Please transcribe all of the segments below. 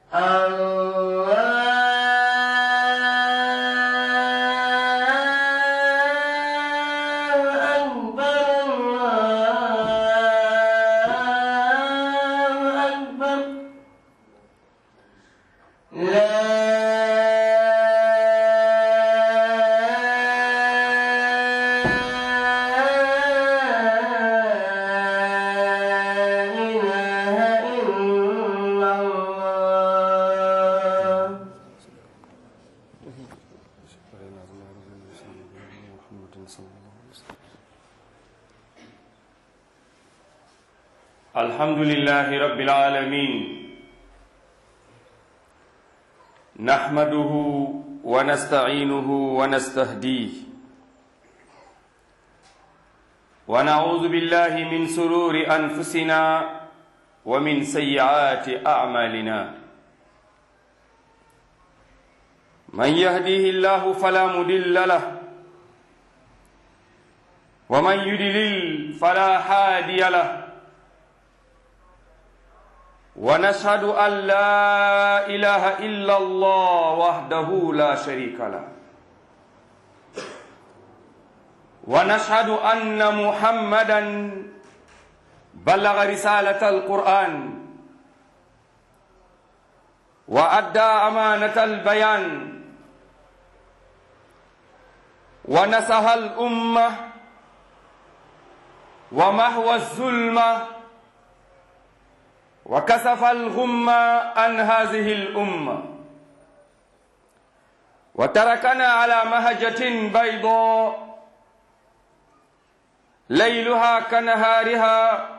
الحمد لله رب العالمين نحمده ونستعينه ونستهديه ونعوذ بالله من سرور انفسنا ومن سيئات اعمالنا من يهديه الله فلا مضل له ومن يضلل فلا هادي له ونشهد أن لا إله إلا الله وحده لا شريك له ونشهد أن محمدا بلغ رسالة القرآن وأدى أمانة البيان ونصح الأمة ومحو الظلمه وكسف الغم عن هذه الأمة وتركنا على مهجة بيضاء ليلها كنهارها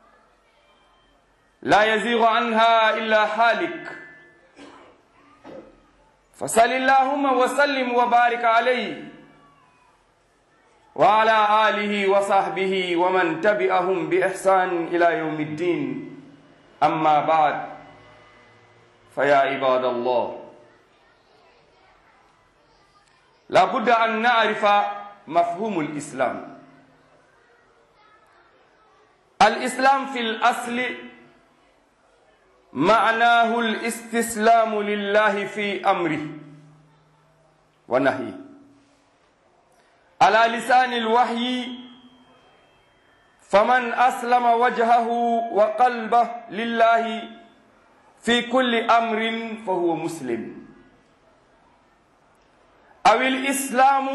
لا يزيغ عنها إلا حالك فصل اللهم وسلم وبارك عليه وعلى آله وصحبه ومن تبعهم بإحسان إلى يوم الدين أما بعد فيا عباد الله لابد أن نعرف مفهوم الإسلام الإسلام في الأصل معناه الاستسلام لله في أمره ونهيه على لسان الوحي فمن أسلم وجهه وقلبه لله في كل أمر فهو مسلم أو الإسلام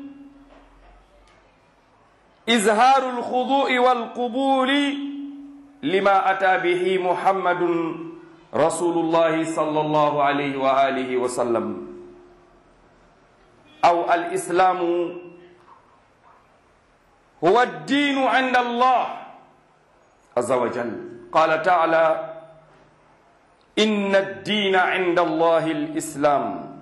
إظهار الخضوع والقبول لما أتى به محمد رسول الله صلى الله عليه وآله وسلم أو الإسلام هو الدين عند الله عز وجل قال تعالى إن الدين عند الله الإسلام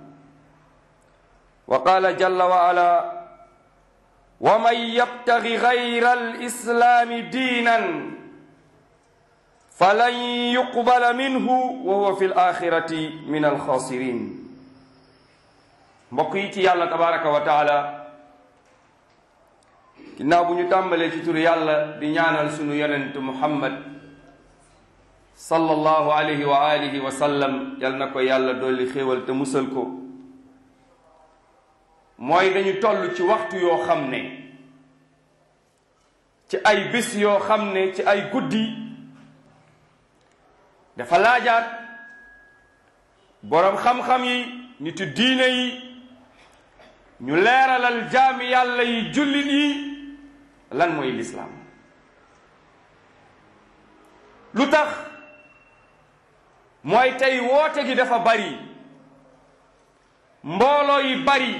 وقال جل وعلا ومن يبتغ غير الإسلام دينا فلن يقبل منه وهو في الآخرة من الخاسرين mbokk yi ci yàlla tabaraka wa taala ginnaaw bu ñu tàmbalee ci turu yàlla di ñaanal sunu yonent muhammad sallallahu alayhi wa alihi wa sallam yal na ko yàlla dolli xéewal te musal ko mooy dañu toll ci waxtu yoo xam ne ci ay bés yoo xam ne ci ay guddi dafa laajaat boroom xam-xam yi nitu diine yi ñu leeralal jaami yàlla yi jullit yi lan mooy lislaam lu tax mooy tey woote gi dafa bari mbooloo yi bari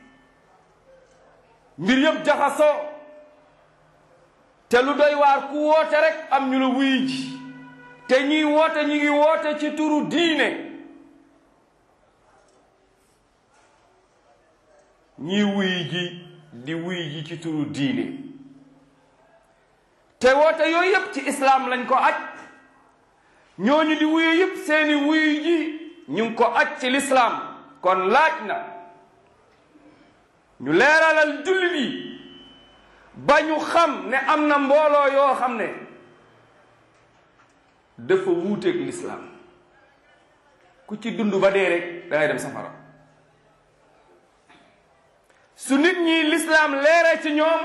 mbir yëpp jaxasoo te lu doy waar ku woote rek am ñu la wuy ji te ñuy woote ñu ngi woote ci turu diine ñii wuy ji di wuy ji ci turu diine te woote yooyu yëpp ci islaam lañ ko aj ñooñu di wuyu yëpp seeni wuyu ji ñu ngi ko aj ci lislaam kon laaj na ñu leeralal jullit yi ba ñu xam ne am na mbooloo yoo xam ne dafa wuuteeg lislaam ku ci dund ba dee rek da ngay dem safara su nit ñi lislaam leere ci ñoom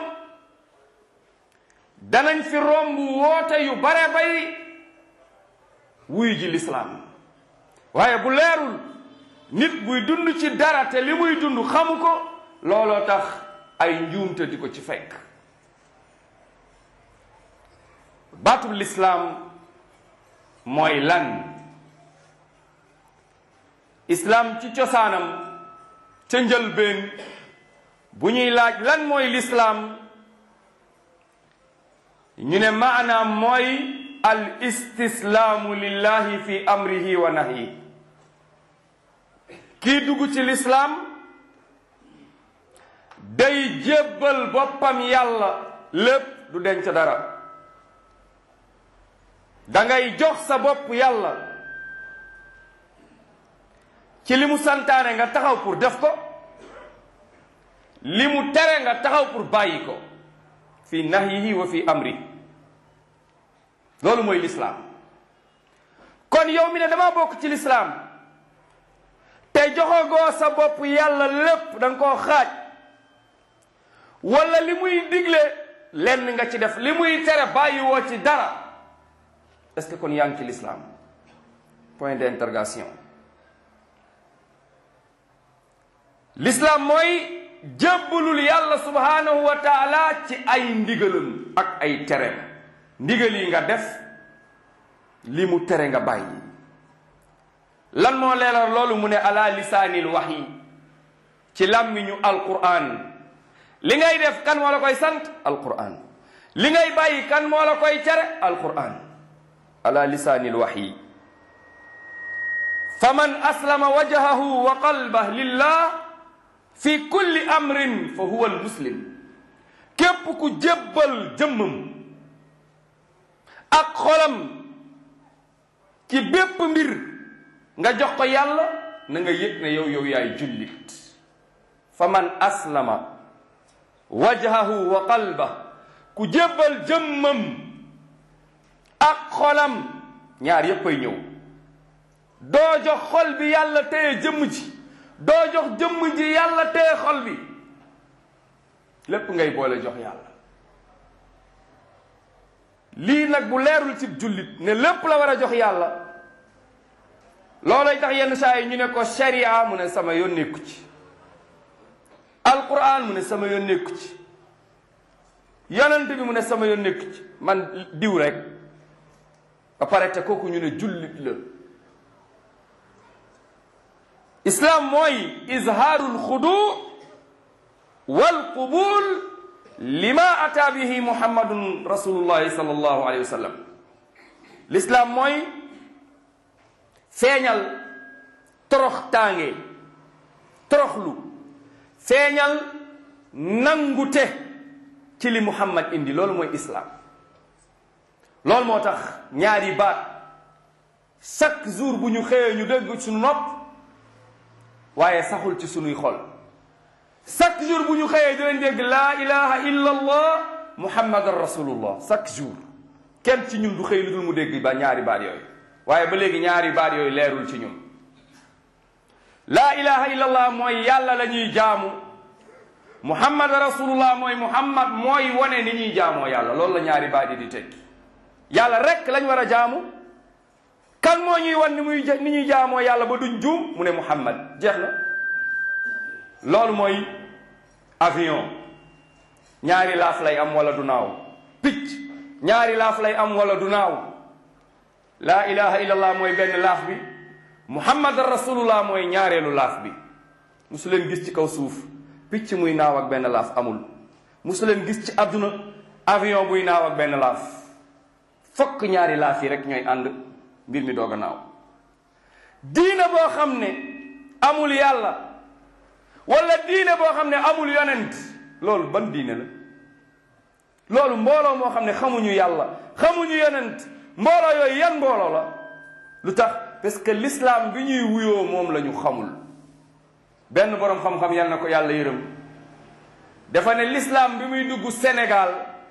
danañ fi romb woote yu bare bay wuy ji lislaam waaye bu leerul nit buy dund ci dara te li muy dund xamu ko looloo tax ay njuumte di ko ci fekk baatub lislaam mooy lan islaam ci cosaanam ca njëlbeen bu ñuy laaj lan mooy lislaam ñu ne maanaam mooy al istislaamu lillahi fi amrihi wa nahyi kii dugg ci lislaam day jébbal boppam yàlla lépp du denc dara dangay jox sa bopp yàlla ci li mu santaane nga taxaw pour def ko li mu tere nga taxaw pour bàyyi ko fi nahyihi wa fi amri loolu mooy lislaam kon yow mi ne dama bokk ci lislaam te joxagoo sa bopp yàlla lépp da nga koo xaaj wala li muy digle lenn nga ci def li muy tere bàyyi woo ci dara est-ce que kon yaa ngi ci lislaam point d'interrogation lislaam mooy jébbalul yàlla subhanahu wa taala ci ay ndigalam ak ay tereem ndigal yi nga def li mu tere nga bàyyi lan moo leeral loolu mu ne ala lisaanil wahyi ci làmmiñu alquran li ngay def kan moo la koy sant alquran li ngay bàyyi kan moo la koy tere alquran ala lisaanil wahyi faman aslama wajhahu wa qalbah lillah fi kulli amrin fa huwa almuslim képp ku jébbal jëmmam ak xolam ci bépp mbir nga jox ko yàlla na nga yëg ne yow yow yaay jullit fa man aslama wajhahu wa qalba ku jébbal jëmmam ak xolam ñaar yépp ay ñëw doo jox xol bi yàlla téye jëmm ji doo jox jëmm ji yàlla téye xol bi lépp ngay boole jox yàlla lii nag bu leerul ci jullit ne lépp la war a jox yàlla loolay tax yenn saa yi ñu ne ko sharia mu ne sama yoon nekku ci alquran mu ne sama yoon nekku ci yonent bi mu ne sama yoon nekku ci man diw rek ba pare te kooku ñu ne jullit la islam mooy izhaarul xudu wal qubul lima ata bihi muhammadun rasulullahi sallallahu alayhi wa sallam l'islam mooy feeñal torox tànge toroxlu feeñal nangute ci li muhammad indi loolu mooy islam loolu moo tax ñaari baat chaque jour bu ñu xëyee ñu dégg suñu nopp waaye saxul ci sunuy xol chaque jour bu ñu xëyee dinañ dégg laa ilaha illa allah muhammadan rasulullah chaque jour kenn ci ñun du xëy lu dul mu dégg ba ñaari baat yooyu waaye ba léegi ñaari baat yooyu leerul ci ñun laa ilaha illa allah mooy yàlla la ñuy jaamu muhammad rasulullah mooy muhammad mooy wane ni ñuy jaamoo yàlla loolu la ñaari baat yi di tekki yàlla rek lañ war a jaamu kan moo ñuy wan ni muy ni ñuy jaamoo yàlla ba duñ juum mu ne muhammad jeex na loolu mooy avion ñaari laaf lay am wala du naaw picc ñaari laaf lay am wala du naaw laa ilaha illallah mooy benn laaf bi muhammad rasulullah mooy ñaareelu laaf bi musu leen gis ci kaw suuf picc muy naaw ak benn laaf amul musu leen gis ci àdduna avion buy naaw ak benn laaf fokk ñaari laaf yi rek ñooy ànd mbir mi doog a naaw diina boo xam ne amul yàlla wala diine boo xam ne amul yonent loolu ban diine la loolu mbooloo moo xam ne xamuñu yàlla xamuñu yonent mbooloo yooyu yan mbooloo la lu tax parce que l'islam bi ñuy wuyoo moom la ñu xamul benn boroom xam-xam yal na ko yàlla yërëm dafa ne l'islam bi muy dugg Sénégal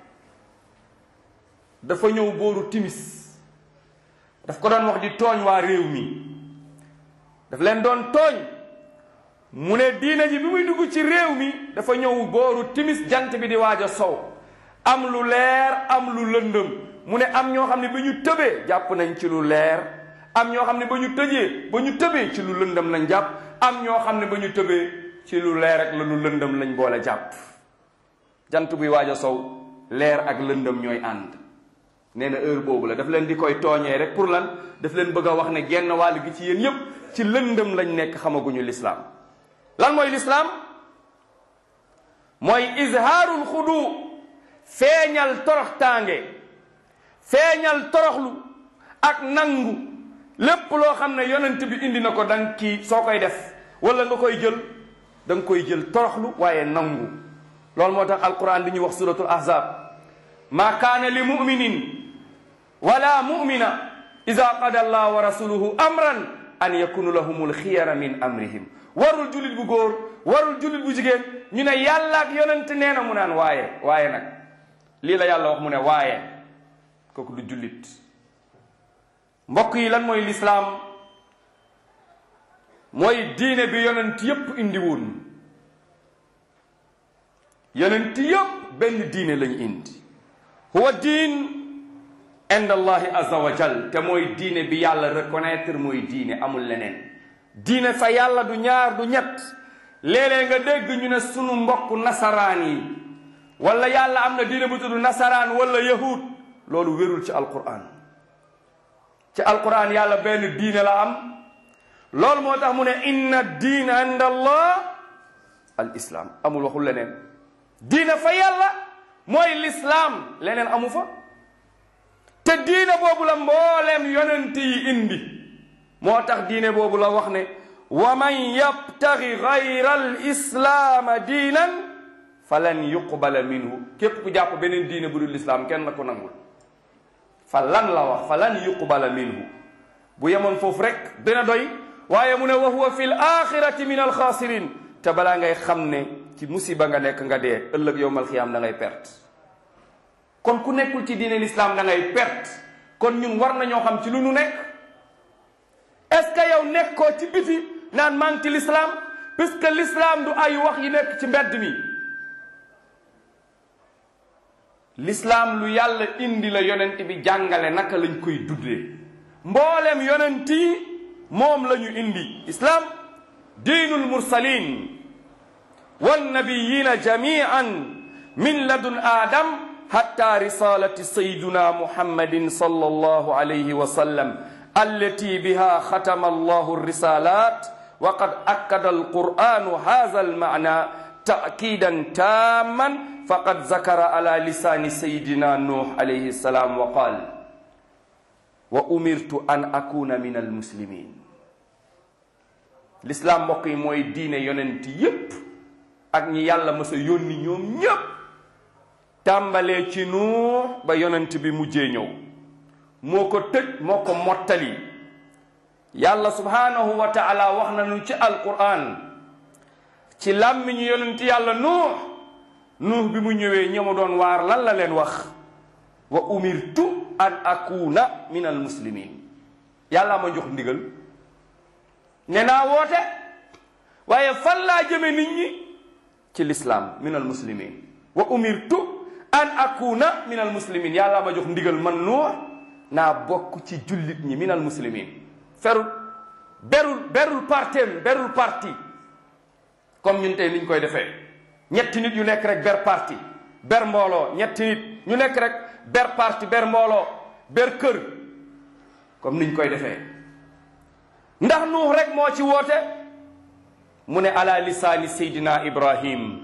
dafa ñëw booru timis daf ko doon wax di tooñ waa réew mi daf leen doon tooñ mu ne diina ji bi muy dugg ci réew mi dafa ñëw booru timis jant bi di waaj a sow am lu leer am lu lëndëm mu ne am ñoo xam ne ba ñu tëbee jàpp nañ ci lu leer am ñoo xam ne ba ñu tëjee ba ñu tëbee ci lu lëndëm lañ jàpp am ñoo xam ne ba ñu tëbee ci lu leer ak la lu lëndëm lañ boole jàpp jant buy waaj a sow leer ak lëndëm ñooy ànd nee na heure boobu la daf leen di koy tooñee rek pour lan daf leen bëgg a wax ne genn wàll gi ci yéen yépp ci lëndëm lañ nekk xamaguñu lislaam lan mooy lislaam mooy izhaarul xudu feeñal toroxtaange feeñal toroxlu ak nangu lépp loo xam ne yonent bi indi na ko danga kii soo koy def wala nga koy jël da nga koy jël toroxlu waaye nangu loolu moo tax alquran di ñuy wax suratul ahzab ma kaana li muminin wala mumina ida qada allah wa rasuluhu amran an yakunu lahumul xiyara min amrihim warul jullit bu góor warul jullit bu jigéen ñu ne yàlla ak yonent nee na mu naan waaye waaye nag lii la yàlla wax mu ne waaye kooku du jullit mbokk yi lan mooy lislaam mooy diine bi yonent yépp indi woon yonent yépp benn diine lañu indi huwa diin inda allahi azza wa jal te mooy diine bi yàlla reconnaître mooy diine amul leneen diine fa yàlla du ñaar du ñett léeg-léeg nga dégg ñu ne sunu mbokk nasaraan yi wala yàlla am na diine bu tudd nasaraan wala yahud loolu wérul ci alquran ci alquran yàlla benn diine la am loolu moo tax mu ne inna diina inda allah al islam amul waxul leneen diine fa yàlla mooy lislaam leneen amu fa te diine boobu la mbooleem yonent yi indi moo tax diine boobu la wax ne wa man yabtagi gayra al islaama diinan falan yuqbala minhu képp ku jàpp beneen diine bu dul lislaam kenn la ko nangul fa lan la wax fa lan yuqbala minhu bu yemoon foofu rek dina doy waaye mu ne wa huwa fi l axirati min alxaasirin te balaa ngay xam ne ci musiba nga nekk nga dee ëllëg yowmal xiyaam da ngay perte kon ku nekkul ci diine lislaam da ngay perte kon ñun war nañoo xam ci lu nu nekk est-ce que yow nekkoo ci biti naan maa ngi ci lislaam puisque lislaam du ay wax yi nekk ci mbedd mi lislaam lu yàlla indi la yonent bi jàngale naka lañ koy duddee mboolem yonent yi moom la ñu indi islaam diinul mursalin wannabiyina jamian min ladun aadam hatta risalati sayiduna muhammadin sallallahu alayhi wa sallam allati biha khatama allahu risalat wa qad akkada alquranu hadha alma'na ta'kidan tamman faqad zakara ala lisani sayidina nuh alayhi salam wa qal wa umirtu an akuna min almuslimin l'islam mbokk yi mooy diine yonent yépp ak ñi yàlla mës a yónni ñoom ñépp tàmbalee ci nuux ba yonent bi mujjee ñëw moo ko tëj moo ko mottali yàlla subhanahu wa taala wax nañu ci alquran ci làmmiñu yonent yàlla nuux nuux bi mu ñëwee ñëma doon waar lan la leen wax wa umirtu an akuna min al muslimin yàlla ma jox ndigal ne naa woote waaye fan laa jëme nit ñi ci lislaam min al muslimin wa umirtu an akuna min al muslimin yàlla ma jox ndigal man nuux naa bokk ci jullit ñi min al muslimin ferul berul berul partem berul parti comme ñun tey niñ koy defee ñetti nit yu nekk rek ber parti ber mbooloo ñetti nit ñu nekk rek ber parti ber mbooloo ber kër comme niñ koy defee ndax nuux rek moo ci woote mu ne ala lisaani seydina ibrahim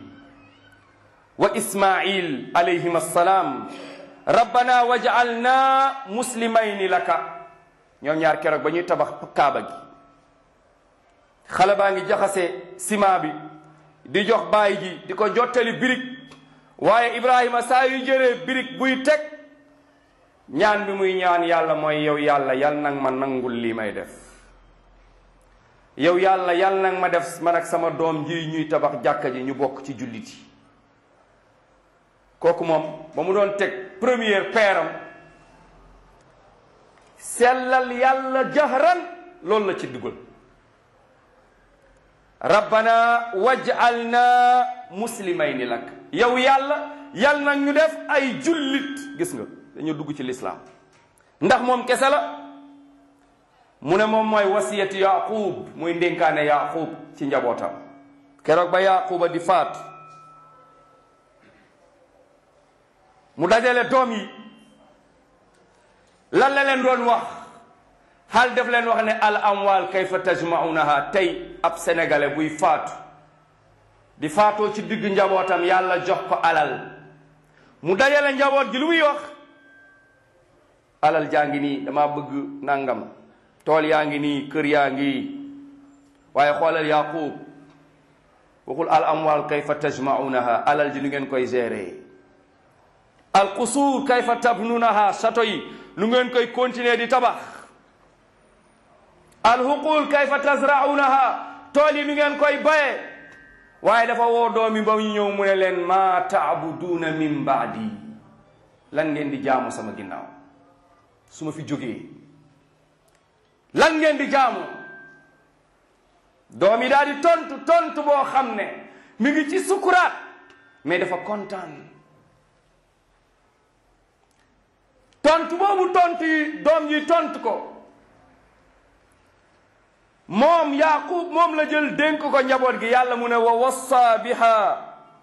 wa ismail alayhim assalaam rabbana waj'alna muslimayni laka ñoom ñaar keroog ba ñuy tabax kaaba gi xale baa ngi jaxase ciment bi di jox baay ji di ko jottali birig waaye ibrahima saa yu jëree birig buy teg ñaan bi muy ñaan yàlla mooy yow yàlla yal nag ma nangul lii may def yow yàlla yal nag ma def man ak sama doom ji ñuy tabax jàkka ji ñu bokk ci jullit yi kooku moom ba mu doon teg première peeram sellal yàlla jahran loolu la ci dugal rabbana waj'alna muslimayni lak yow yàlla yal na ñu def ay jullit gis nga dañu dugg ci lislaam ndax moom kese la mu ne moom mooy wasiyati yaqub muy ndénkaane yaqub ci njabootam keroog ba yaquba di faatu mu dajale doom yi lan la leen doon wax xaal def leen wax ne al amwal kayfa tajmaunaha tey ab sénégalais buy faatu di faatoo ci digg njabootam yàlla jox ko alal mu dajale njaboot gi lu muy wax alal jaa ngi nii dama bëgg nangam tool yaa ngi nii kër yaa ngi waaye xoolal yaqub waxul al amwal kayfa tajmaunaha alal ji lu ngeen koy gérer al qusuur kayfa tabnunaha château yi lu ngeen koy continuer di tabax al huqul kayfa tazraunaha tool yi lu ngeen koy baye waaye dafa woo doomi ba ñu ñëw mu ne leen maa taabuduuna min baadi lan ngeen di jaamu sama ginnaaw su ma fi jógee lan ngeen di jaamu doom yi daal di tontu tontu boo xam ne mi ngi ci sukuraat mais dafa kontaan tontu boobu tontu yi doom yi tontu ko moom yaqub moom la jël dénk ko njaboot gi yàlla mu ne wa wassa biha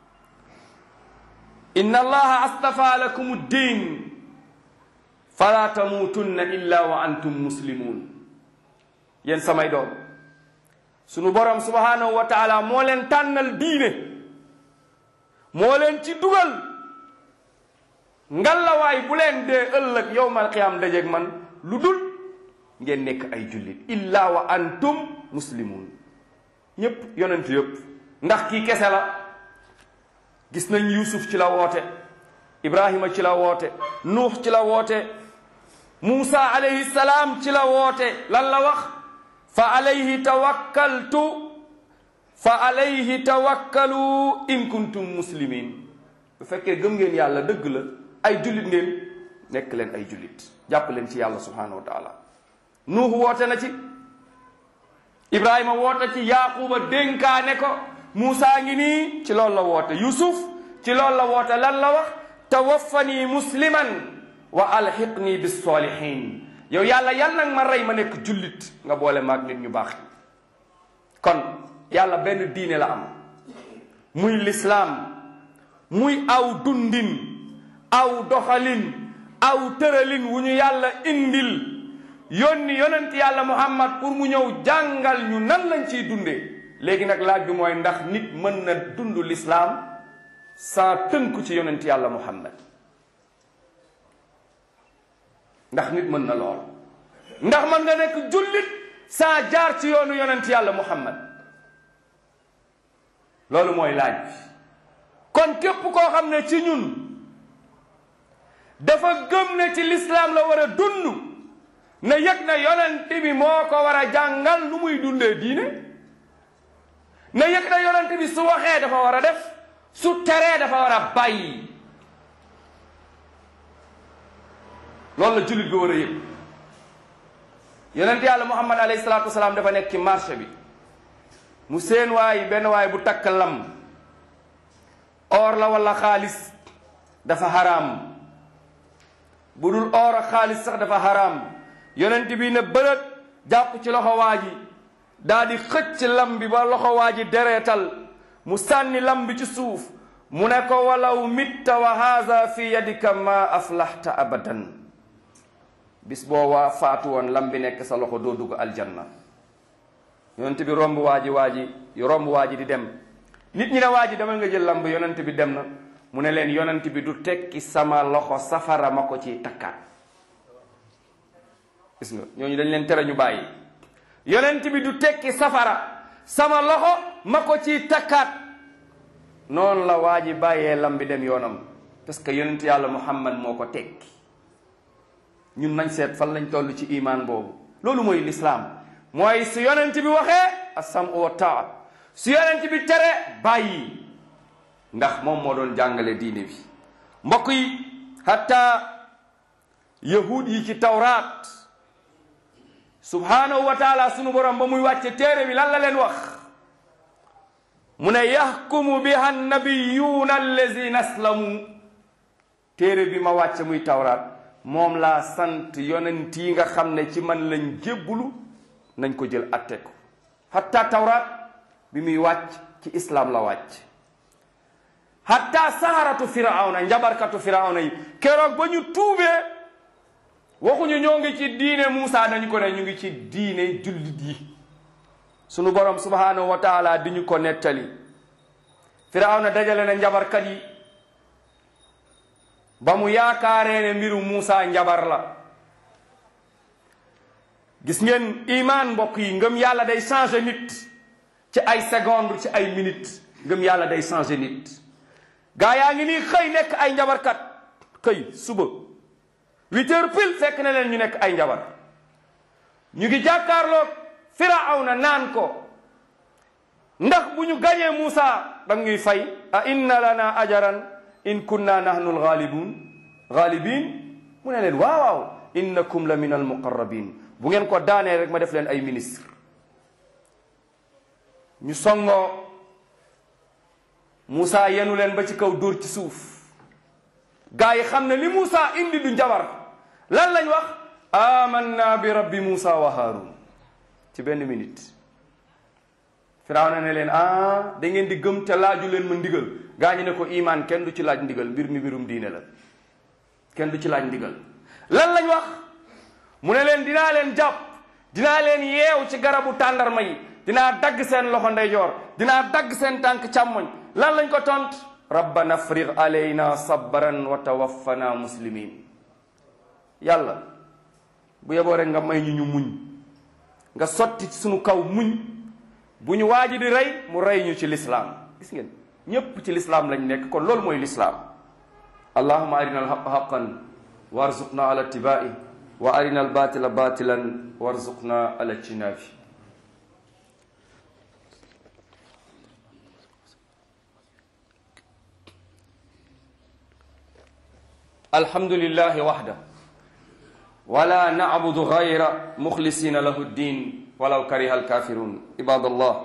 inna allaha astafa lakum ddin fala tamuutunna illa wa antum muslimun yéen samay doom sunu borom subhanahu wa taala moo leen tànnal diine moo leen ci dugal ngallawaay bu leen dee ëllëg yowmal qiyaam dajeeg man lu dul ngeen nekk ay jullit illa wa antum muslimun ñépp yonent yépp ndax kii kese la gis nañ yusuf ci la woote ibrahima ci la woote nuux ci la woote muusa alayhi salaam ci la woote lan la wax fa alayhi tawakkaltu fa alayhi tawakkalu in kuntum muslimin bu fekkee gëm ngeen yàlla dëgg la ay jullit ngeen nekk leen ay jullit jàpp leen ci yàlla subhanahu wa taala nuux woote na ci ibrahima woote ci yaquba dénkaane ko muusa ngi nii ci loolu la woote yusuf ci loolu la woote lan la wax tawaffani musliman wa alxiqni bisolihin yow yàlla yàlla nag ma rey ma nekk jullit nga boole maag nit ñu baax kon yàlla benn diine la am muy lislaam muy aw dundin aw doxalin aw tëralin wu ñu yàlla indil yónni yonent yàlla muhammad pour mu ñëw jàngal ñu nan lañ ciy dundee léegi nag laaj bi mooy ndax nit mën na dund lislaam sans tënku ci yonent yàlla muhammad ndax nit mën na lool ndax mën nga nekk jullit saa jaar ci yoonu yonent yàlla muhammad loolu mooy laaj bi kon képp koo xam ne ci ñun dafa gëm ne ci lislaam la war a dund na yëg na yonent bi moo ko war a jàngal nu muy dundee diine na yëg na yonent bi su waxee dafa war a def su teree dafa war a bàyyi loolu la jullit bi war a yëg yonent yàlla muhammad alayhi salaatu wasalaam dafa nekk ci marché bi mu seen waay benn waay bu takk lam or la wala xaalis dafa haram bu dul or ak xaalis sax dafa haram yonent bi ne bërët jàpp ci loxo waa ji daa di xëcc lam bi ba loxo waa ji dereetal mu sànni lam bi ci suuf mu ne ko walaw mitta wa haza fi yadika ma aflaxta abadan bis boo waa faatu woon lam bi nekk sa loxo doo dugg aljanna yonent bi romb waa ji waa ji romb waa ji di dem nit ñi ne waa ji demal nga jël lam bi yonent bi dem na mu ne leen yonent bi du tekki sama loxo safara ma ko ci takkaat gis nga ñooñu dañ leen tere ñu bàyyi yonent bi du tekki safara sama loxo ma ko ci takkaat noonu la waa ji bàyyee lam bi dem yoonam parce que yonent yàlla muhammad moo ko tekki ñun nañ seet fan lañ toll ci imaan boobu loolu mooy lislaam mooy su yonent bi waxee asam wa taa su yonent bi tere bàyyi ndax moom moo doon jàngale diine bi mbokk yi hatta yahud yi ci tawraat subhanahu wa taala sunu borom ba muy wàcce téere bi lan la leen wax mu ne yaxkumu biha nabiyuuna allazina aslamu téere bi ma wàcce muy tawraat moom laa sant yonent yi nga xam ne ci man lañ jébbulu nañ ko jël atte ko hatta tawraat bi muy wàcc ci islaam la wàcc hatta saharatu firawna njabarkatu firawna yi keroog ba ñu tuubee waxuñu ñoo ngi ci diine Muusa dañu ko ne ñu ngi ci diine jullit yi sunu borom subhanahu wa taala di ñu ko nettali firawna dajale na njabarkat yi ba mu yaakaaree ne mbiru Muusa njabar la gis ngeen iman mbokk yi ngëm yàlla day changer nit ci ay seconde ci ay minute ngëm yàlla day changer nit gaa yaa ngi nii xëy nekk ay njabarkat xëy suba huit heures pile fekk na leen ñu nekk ay njabar ñu ngi jàkkaarloog firawna naan ko ndax bu ñu gañee Muusa dang ñuy fay a inna lana ajaran in kunna nahnu alghalibun ghalibin mu ne leen waaw waaw innakum la min almuqarrabin bu ngeen ko daanee rek ma def leen ay ministre ñu songoo Muusa yenu leen ba ci kaw dóor ci suuf gaa yi xam ne li Muusa indi du njabar lan lañ wax amanna bi rabbi Muusa wa Haarun ci benn minute Firawna ne leen ah da ngeen di gëm te laaju leen ma ndigal gaa ñi ne ko iman kenn du ci laaj ndigal mbir mi mbirum diine la kenn du ci laaj ndigal lan lañ wax mu ne leen dinaa leen jàpp dinaa leen yeew ci garabu tàndarma yi dinaa dagg seen loxo ndeyjoor dinaa dagg seen tànk càmmoñ lan lañ ko tont rabbana afrigh alayna sabran wa tawaffana muslimin yàlla bu yeboo rek nga may ñu ñu muñ nga sotti ci sunu kaw muñ bu ñu waaji di rey mu rey ñu ci lislaam gis ngeen ñépp ci lislaam lañ nekk kon loolu mooy lislaam allahuma arina alhaqa haqan warzuqna ala tibai wa arina albatila batilan warzuqna ala jinabi alhamdulillahi wahda wala na'budu ghayra mukhlisina lahu ddin walaw kariha alkafirun ibadallah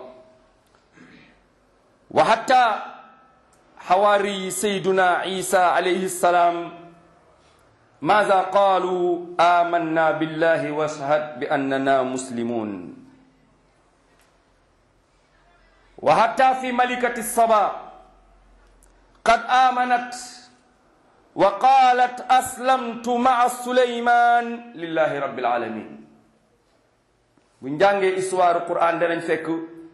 wa hatta hawari sayyiduna isa alayhi salam ماذا قالوا آمنا بالله واشهد بأننا مسلمون وحتى في ملكة الصبا قد آمنت وقالت أسلمت مع سليمان لله رب العالمين buñ jàngee histoire Qur'an danañ fekk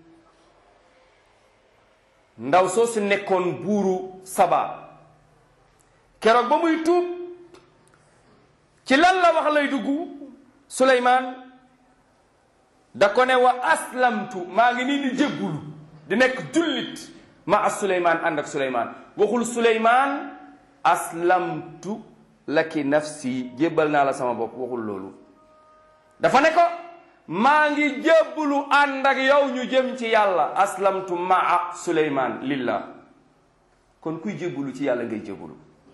ndaw soo si nekkoon buuru Saba keroog ba muy tuub ci lan la wax lay dugg Suleymaan da ko ne wa aslamtu maa ngi nii di jéggulu di nekk jullit ma as Suleymaan ànd ak Suleymaan waxul Suleymaan aslamtu laki nafsi jébbal naa la sama bopp waxul loolu dafa ne ko maa ngi jébbulu ànd ak yow ñu jëm ci yàlla aslamtu maa Suleymaan lillah kon kuy jébbulu ci yàlla ngay jébbulu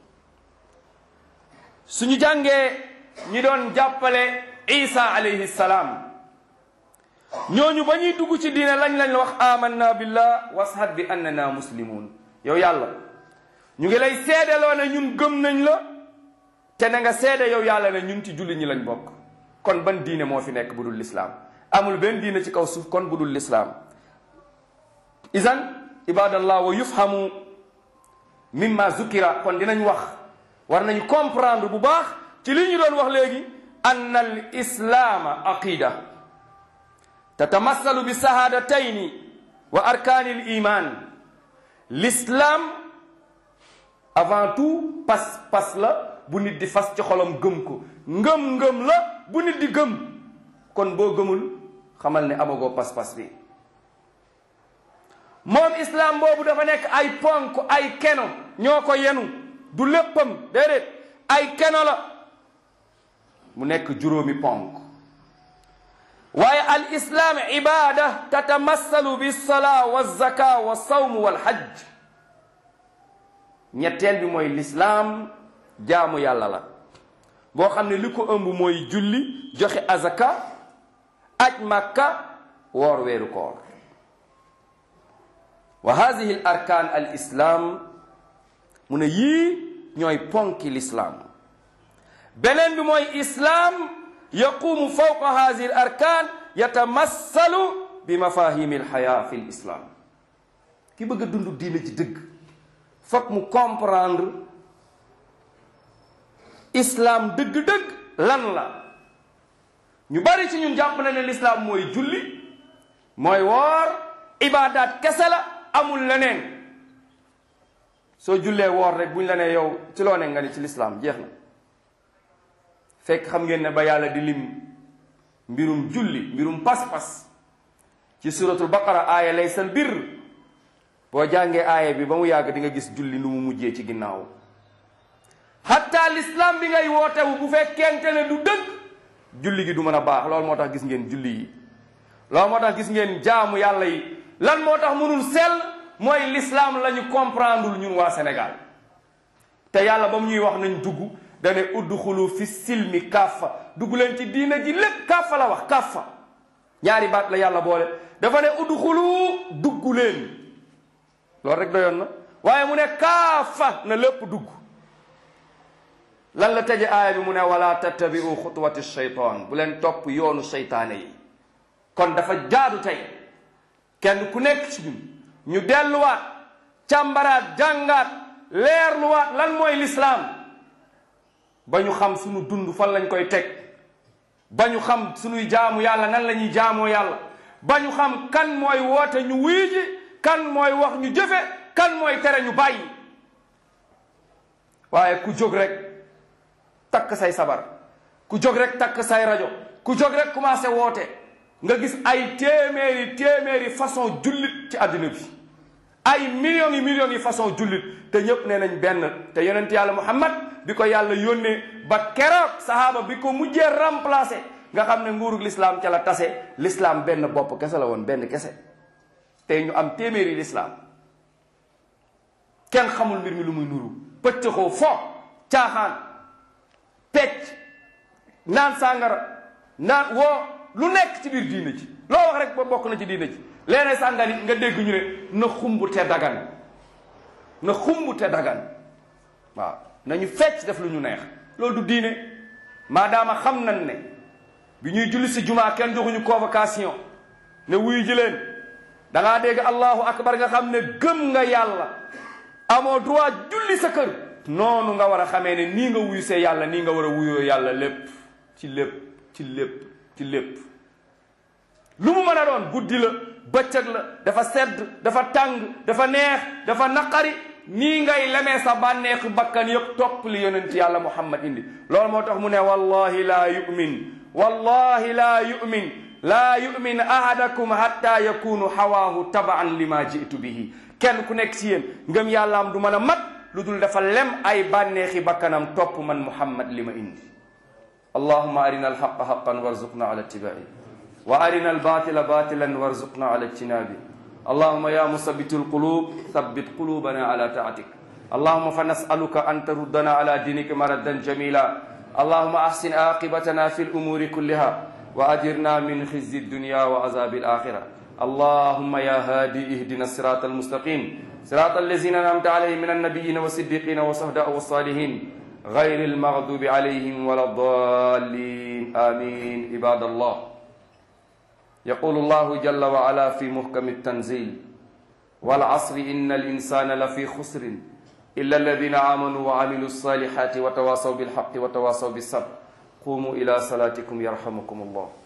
suñu jàngee ñi doon jàppale isa alayhi salaam ñooñu ba ñuy dugg ci diine lañ lañ wax amanna billah washad bi annana muslimun yow yàlla ñu ngi lay seedeloo ne ñun gëm nañ la te na nga seede yow yàlla ne ñun ci julli ñi lañ bokk kon ban diine moo fi nekk bu dul lislaam amul benn diine ci kaw suuf kon bu dul lislaam isan ibadallah wa yufhamu mimma zukira kon dinañ wax war nañu comprendre bu baax ci li ñu doon wax léegi anna al islaama aqida tatamassalu bi sahadatayni wa arkaani al iman l'islam avant tout pas pas la bu nit di fas ci xolam gëm ko ngëm-ngëm la bu nit di gëm kon boo gëmul xamal ne amagoo pas-pas bi moom islam boobu dafa nekk ay ponk ay keno ñoo ko yenu du léppam déedéet ay keno la mu nekk juróomi ponk waaye al islam ibada tatamassalu bi salaa wa zaka wa sawm wal hajj ñetteel bi mooy lislaam jaamu yàlla la boo xam ne li ko ëmb mooy julli joxe azaka aj makka woor weeru koor wa hadihi al arkaan al islam mu ne yii ñooy ponki lislaam beneen bi mooy islaam yaqumu fawqa hadihi al arkaan yatamassalu bi mafahimi al xayaa fi l islam ki bëgg a dund diina ji dëgg foog mu comprendre islam dëgg-dëgg lan la ñu bari ci ñun jàpp na ne l'islam mooy julli mooy woor ibaadaat kese la amul leneen soo jullee woor rek buñ la ne yow ci loo ne nga ni ci l'islam jeex na fekk xam ngeen ne ba yàlla di lim mbirum julli mbirum pas-pas ci suratul baqara aaya laysal birr boo jàngee aaya bi ba mu yàgg di nga gis julli nu mu mujjee ci ginnaaw hatta l'islam bi ngay wootewu bu fekkente ne du dëgg julli gi du mën a baax loolu moo tax gis ngeen julli yi loolu moo tax gis ngeen jaamu yàlla yi lan moo tax mënul sell mooy l'islam la ñu comprendre ñun waa Sénégal te yàlla ba mu ñuy wax nañ dugg dane udxulu fi silmi kaffa dugg leen ci diina ji lépp kaffa la wax kaffa ñaari baat la yàlla boole dafa ne udxulu dugg leen loolu rek doyoon na waaye mu ne kaafa na lépp dugg lan la tëje aaya bi mu ne wala tattabiu xutuwati shaytaan bu leen topp yoonu seytaane yi kon dafa jaadu tey kenn ku nekk ci ñun ñu delluwaat càmbaraat jàngaat leerluwaat lan mooy lislaam ba ñu xam suñu dund fan lañ koy teg ba ñu xam suñuy jaamu yàlla nan la ñuy jaamoo yàlla ba ñu xam kan mooy woote ñu wuy ji kan mooy wax ñu jëfe kan mooy tere ñu bàyyi waaye ku jóg rek takk say sabar ku jóg rek takk say rajo ku jóg rek commencé woote nga gis ay téeméeri téeméeri façon jullit ci àddina bi ay millions yi millions yi façon jullit te ñépp nee nañ benn te yonent yàlla muhammad bi ko yàlla yónnee ba keroog sahaaba bi ko mujjee remplacé nga xam ne nguurug l'islam ca la tase l'islam benn bopp kese la woon benn kese tey ñu am téeméeri l'islam kenn xamul mbir mi lu muy nuru pëccëxoo fo caaxaan pecc naan sàngara naan woo lu nekk ci biir diina ci loo wax rek ba bokk na ci diina ci léeg sàngani nga dégg ñu ne na xumb te dagan na xumb te dagan waaw nañu fecc def lu ñu neex loolu du diine maadaama xam nañ ne bi ñuy julli si jumaa kenn joxuñu convocation ne wuyu ji leen da ngaa dégg allahu akbar nga xam ne gëm nga yàlla amoo droit julli sa kër noonu nga war a xamee ne nii nga wuyu see yàlla nii nga war a wuyoo yàlla lépp ci lépp ci lépp ci lépp lu mu mën a doon guddi la bëccëg la dafa sedd dafa tàng dafa neex dafa naqari nii ngay lemee sa bànneexu bakkan yëpp topp li yonent yàlla muhammad indi loolu moo tax mu ne wallahi laa yu'min wallahi laa yu'min laa yu'min ahadakum hatta yakunu hawaahu tabaan lima jitu bihi kenn ku nekk ci yéen ngëm yàllaam du mën a mat lu dul dafa lem ay bànneexi bakkanam topp man muhammad li ma indi allahuma arina alhaqa haqan warzuqna ala ittibai wa arina albatila batilan warzuqna ala ijtinabi اللهم يا مثبت القلوب ثبت قلوبنا على طاعتك اللهم فنسألك أن تردنا على دينك مردا جميلا اللهم أحسن عاقبتنا في الأمور كلها وأجرنا من خزي الدنيا وعذاب الآخرة اللهم يا هادي اهدنا الصراط المستقيم صراط الذين أنعمت عليهم من النبيين والصديقين والصهداء والصالحين غير المغضوب عليهم ولا الضالين آمين عباد الله يقول الله جل وعلا في محكم التنزيل والعصر إن الإنسان لفي خسر إلا الذين آمنوا وعملوا الصالحات وتواصوا بالحق وتواصوا بالصبر قوموا إلى صلاتكم يرحمكم الله